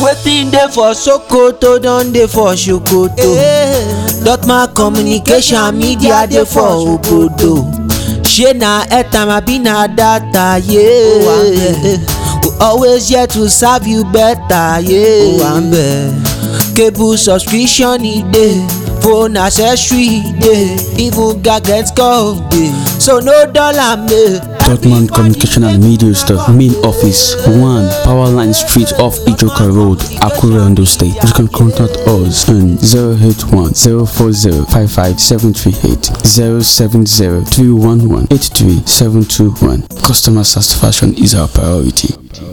wetin dey for sokoto don dey for sokoto dotma communication media dey for obodo shey na airtime abi na data yeah. we always here to serve you better yeah. cable subscription e dey phone accessory e dey even gadget call dey so no dull am eh. Dortmund Communication and Media Store, main office, 1 Powerline Street off Ijoka Road, Akure, Ondo State. You can contact us on 081 040 55738 070 311 83721. Customer satisfaction is our priority.